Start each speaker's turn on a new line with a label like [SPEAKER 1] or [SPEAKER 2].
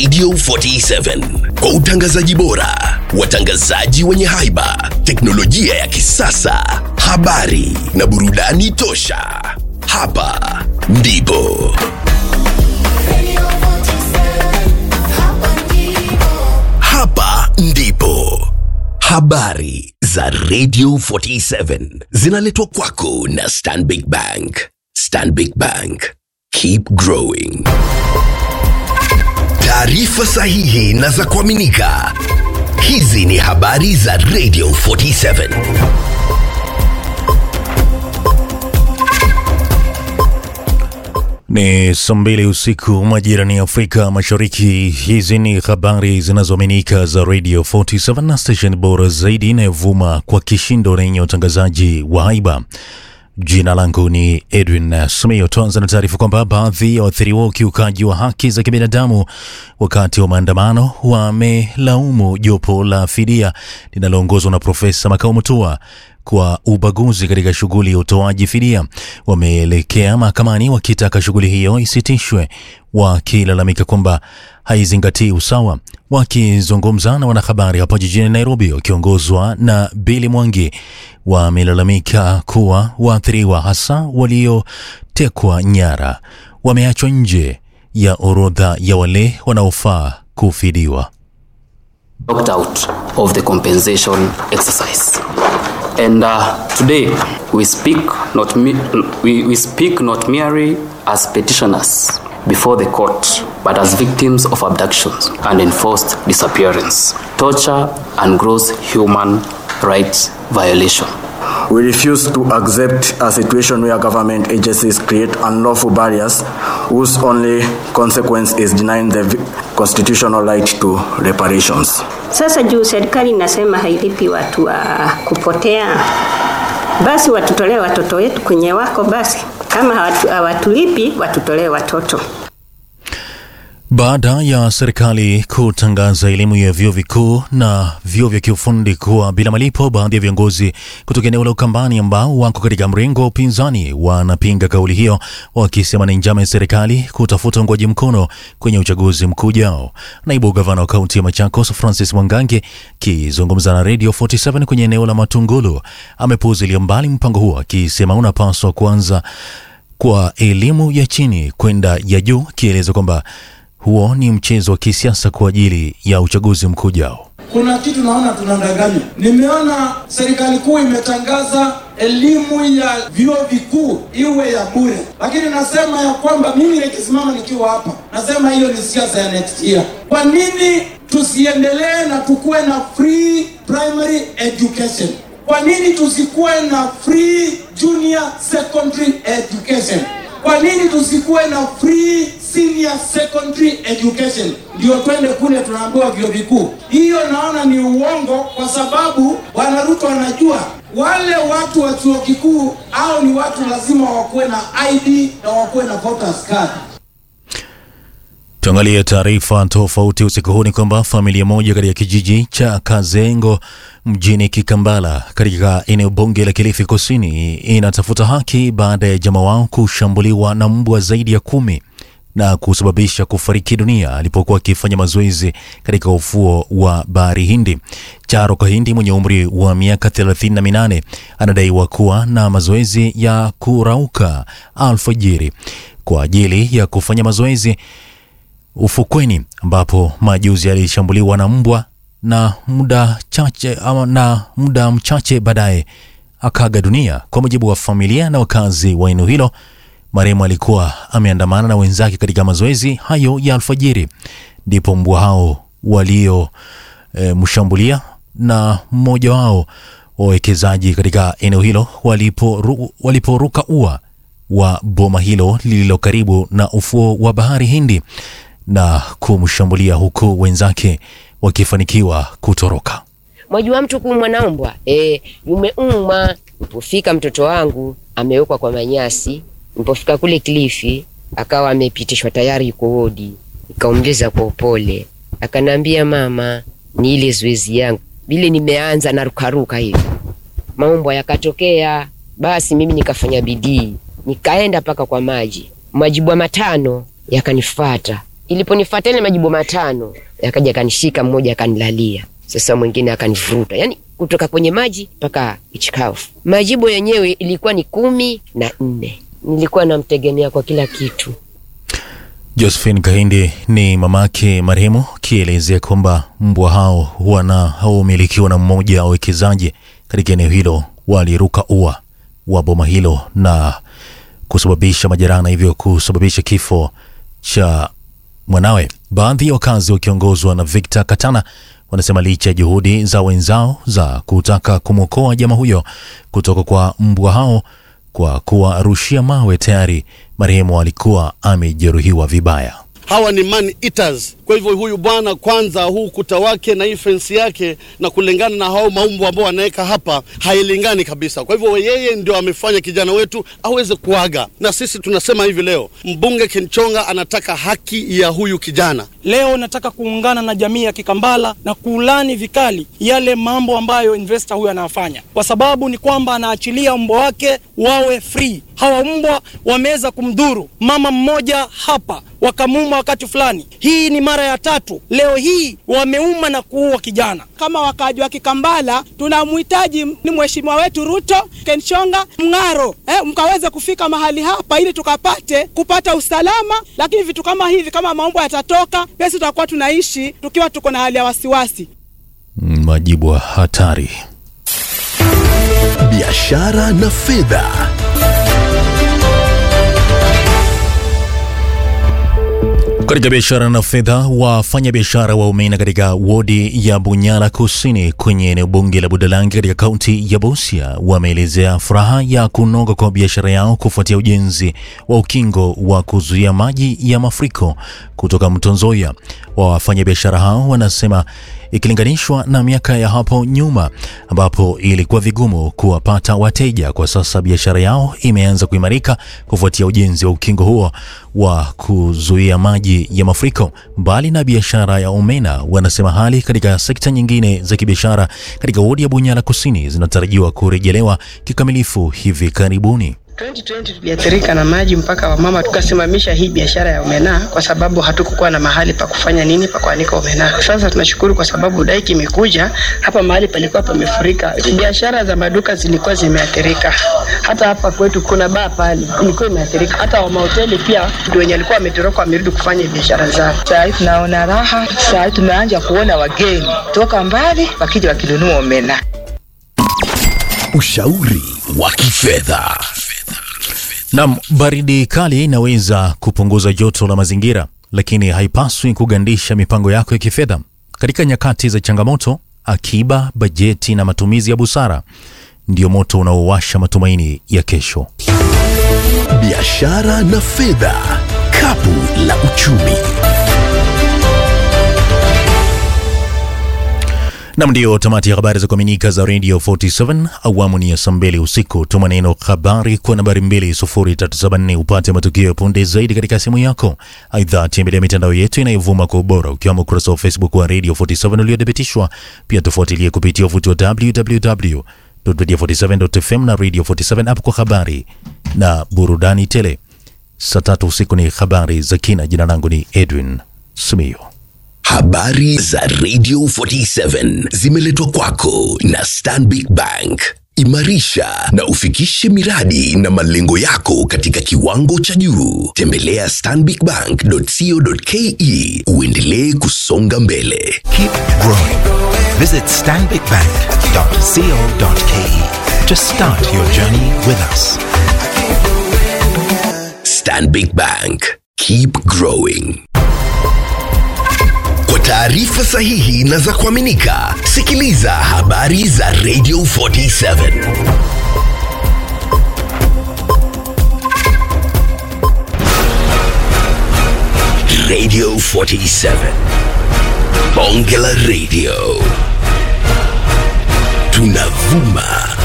[SPEAKER 1] Radio 47 kwa utangazaji bora, watangazaji wenye haiba, teknolojia ya kisasa, habari na burudani tosha. Hapa ndipo hapa ndipo habari za Radio 47 zinaletwa kwako na Stanbic Bank. Stanbic Bank, keep growing. Taarifa sahihi na za kuaminika. Hizi ni habari za Radio 47.
[SPEAKER 2] Ni saa mbili usiku majirani ya Afrika Mashariki. Hizi ni habari zinazoaminika za Radio 47 na station bora zaidi inayovuma kwa kishindo na yenye utangazaji wa haiba. Jina langu ni Edwin Sumio. Tuanza na taarifa kwamba baadhi ya waathiriwa ukiukaji wa haki za kibinadamu wakati wa maandamano wamelaumu jopo la fidia linaloongozwa na Profesa Makau Mutua kwa ubaguzi katika shughuli ya utoaji fidia. Wameelekea mahakamani wakitaka shughuli hiyo isitishwe, wakilalamika kwamba haizingatii usawa. Wakizungumza na wanahabari hapo jijini Nairobi, wakiongozwa na Billy Mwangi, wamelalamika kuwa waathiriwa hasa waliotekwa nyara wameachwa nje ya orodha ya wale wanaofaa kufidiwa.
[SPEAKER 3] opt out of the compensation exercise. And uh, today we speak not me- we, we speak not merely as petitioners before the court, but as victims of abductions and enforced disappearance, torture, and gross human rights violation.
[SPEAKER 4] We refuse to accept a situation where government agencies create unlawful barriers whose only consequence is denying the vi- constitutional right to reparations.
[SPEAKER 5] Sasa juu serikali inasema hailipi watu wa kupotea, basi watutolee watoto wetu kwenye wako, basi kama hawatu- hawatulipi watutolee watoto.
[SPEAKER 2] Baada ya serikali kutangaza elimu ya vyuo vikuu na vyuo vya kiufundi kuwa bila malipo, baadhi ya viongozi kutoka eneo la Ukambani ambao wako katika mrengo wa upinzani wanapinga kauli hiyo, wakisema ni njama ya serikali kutafuta uungwaji mkono kwenye uchaguzi mkuu ujao. Naibu gavana wa kaunti ya Machakos Francis Mwangange akizungumza na Radio 47 kwenye eneo la Matungulu amepuuzilia mbali mpango huo, akisema unapaswa kuanza kwa elimu ya chini kwenda ya juu, akieleza kwamba huo ni mchezo wa kisiasa kwa ajili ya uchaguzi mkuu ujao.
[SPEAKER 6] kuna kitu naona tunadanganywa. Nimeona serikali kuu imetangaza elimu ya vyuo vikuu iwe ya bure, lakini nasema ya kwamba mimi nikisimama nikiwa hapa nasema hiyo ni siasa ya next year. Kwa nini tusiendelee na tukuwe na free primary education? Kwa nini tusikuwe na free junior secondary education? Kwa nini tusikuwe na free senior secondary education? Ndio twende kule tunaambiwa vyuo vikuu. Hiyo naona ni uongo, kwa sababu Bwana Ruto anajua wale watu wa chuo kikuu au ni watu lazima wakuwe na ID na wakuwe na voters card.
[SPEAKER 2] Tuangalie taarifa tofauti usiku huu. Ni kwamba familia moja katika kijiji cha Kazengo mjini Kikambala katika eneo bunge la Kilifi Kusini inatafuta haki baada ya jamaa wao kushambuliwa na mbwa zaidi ya kumi na kusababisha kufariki dunia alipokuwa akifanya mazoezi katika ufuo wa bahari Hindi. Charo Kahindi mwenye umri wa miaka 38 anadaiwa kuwa na mazoezi ya kurauka alfajiri kwa ajili ya kufanya mazoezi ufukweni ambapo majuzi alishambuliwa na mbwa na muda chache ama na muda mchache baadaye akaga dunia. Kwa mujibu wa familia na wakazi wa eneo hilo, marehemu alikuwa ameandamana na wenzake katika mazoezi hayo ya alfajiri, ndipo mbwa hao walio e, mshambulia na mmoja wao wawekezaji katika eneo hilo waliporu- waliporuka ua wa boma hilo lililo karibu na ufuo wa bahari Hindi na kumshambulia huku wenzake wakifanikiwa kutoroka.
[SPEAKER 7] Mwajua mtu kuumwa na mbwa e, umeumwa. Nilipofika mtoto wangu amewekwa kwa manyasi, nilipofika kule Kilifi akawa amepitishwa tayari, yuko wodi. Nikaongeza kwa upole, akanambia mama, ni ile zoezi yangu vile nimeanza na rukaruka hivi, maumbwa yakatokea. Basi mimi nikafanya bidii, nikaenda mpaka kwa maji, majibwa matano yakanifata Iliponifuata ile majibu matano, yakaja akanishika, mmoja akanilalia, sasa mwingine akanivuruta, yani kutoka kwenye maji mpaka nchi kavu. Majibu yenyewe ilikuwa ni kumi na nne. Nilikuwa namtegemea kwa kila kitu.
[SPEAKER 2] Josephine Kahindi ni mamake marehemu, akielezea kwamba mbwa hao wana haumilikiwa na mmoja wa wawekezaji katika eneo hilo waliruka ua wa boma hilo na kusababisha majeraha na hivyo kusababisha kifo cha mwanawe. Baadhi ya wakazi wakiongozwa na Victor Katana wanasema licha ya juhudi za wenzao za kutaka kumwokoa jamaa huyo kutoka kwa mbwa hao kwa kuwarushia mawe, tayari marehemu alikuwa amejeruhiwa vibaya.
[SPEAKER 8] hawa ni man eaters. Kwa hivyo huyu bwana kwanza, huu kuta wake na hii fensi yake na kulingana na hao maumbo ambao wanaweka hapa hailingani kabisa. Kwa hivyo yeye ndio amefanya kijana wetu aweze kuaga, na sisi tunasema hivi leo, mbunge Kenchonga anataka haki ya huyu kijana.
[SPEAKER 9] Leo nataka kuungana na jamii ya Kikambala na kuulani vikali yale mambo ambayo investor huyu anafanya, kwa sababu ni kwamba anaachilia mbwa wake wawe free. Hawa mbwa wameweza kumdhuru mama mmoja hapa, wakamuuma wakati fulani. Hii ni mara ya tatu leo hii wameuma na kuua kijana.
[SPEAKER 10] Kama wakaaji wa Kikambala tunamhitaji ni mheshimiwa wetu Ruto Kenchonga Mng'aro, eh, mkaweze kufika mahali hapa ili tukapate kupata usalama. Lakini vitu kama hivi kama maumbo yatatoka, basi tutakuwa tunaishi tukiwa tuko na hali ya wasiwasi.
[SPEAKER 2] Mm, Majibu ya hatari.
[SPEAKER 1] biashara na fedha.
[SPEAKER 2] Katika biashara na fedha, wafanya biashara wa umeme katika wodi ya Bunyala Kusini kwenye eneo bunge la Budalangi katika kaunti ya Busia wameelezea furaha ya kunoga kwa biashara yao kufuatia ujenzi wa ukingo wa kuzuia maji ya mafuriko kutoka mto Nzoia. Wafanya biashara hao wanasema ikilinganishwa na miaka ya hapo nyuma ambapo ilikuwa vigumu kuwapata wateja, kwa sasa biashara yao imeanza kuimarika kufuatia ujenzi wa ukingo huo wa kuzuia maji ya mafuriko. Mbali na biashara ya omena, wanasema hali katika sekta nyingine za kibiashara katika wodi ya Bunyala Kusini zinatarajiwa kurejelewa kikamilifu hivi karibuni.
[SPEAKER 11] 2020 tuliathirika na maji mpaka wamama tukasimamisha hii biashara ya omena kwa sababu hatukukuwa na mahali pa kufanya nini pa kuanika omena. Sasa tunashukuru kwa sababu daiki imekuja hapa, mahali palikuwa pamefurika, biashara za maduka zilikuwa zimeathirika. Hata hapa kwetu kuna baa pale ilikuwa imeathirika, hata wa mahoteli pia ndio wenye walikuwa wametoroka wamerudi kufanya biashara zao.
[SPEAKER 12] Saa hii tunaona raha, saa hii tumeanza kuona wageni toka mbali wakija wakinunua omena.
[SPEAKER 1] Ushauri wa kifedha.
[SPEAKER 2] Nam, baridi kali inaweza kupunguza joto la mazingira, lakini haipaswi kugandisha mipango yako ya kifedha. Katika nyakati za changamoto, akiba, bajeti na matumizi ya busara ndio moto unaowasha matumaini ya kesho.
[SPEAKER 1] Biashara na fedha, kapu la uchumi.
[SPEAKER 2] Nam, ndio tamati ya habari za kuaminika za Radio 47 awamu ni ya saa mbili usiku. Tuma neno habari kwa nambari 20374 upate matukio ya punde zaidi katika simu yako. Aidha, tembelea mitandao yetu inayovuma kwa ubora ukiwemo ukurasa wa Facebook wa Radio 47 uliothibitishwa. Pia tufuatilie kupitia uvuti wa www.radio47.fm na Radio 47 app kwa habari na burudani tele. Saa tatu usiku ni habari za kina. Jina langu ni Edwin Simiyo.
[SPEAKER 1] Habari za Radio 47 zimeletwa kwako na Stanbic Bank. Imarisha na ufikishe miradi na malengo yako katika kiwango cha juu. Tembelea stanbicbank.co.ke uendelee kusonga mbele.
[SPEAKER 13] Keep growing. Visit stanbicbank.co.ke to start your journey with us.
[SPEAKER 1] Stanbic Bank. Keep growing. Kwa taarifa sahihi na za kuaminika, sikiliza habari za Radio 47. Radio 47. Bonge la Radio. Tunavuma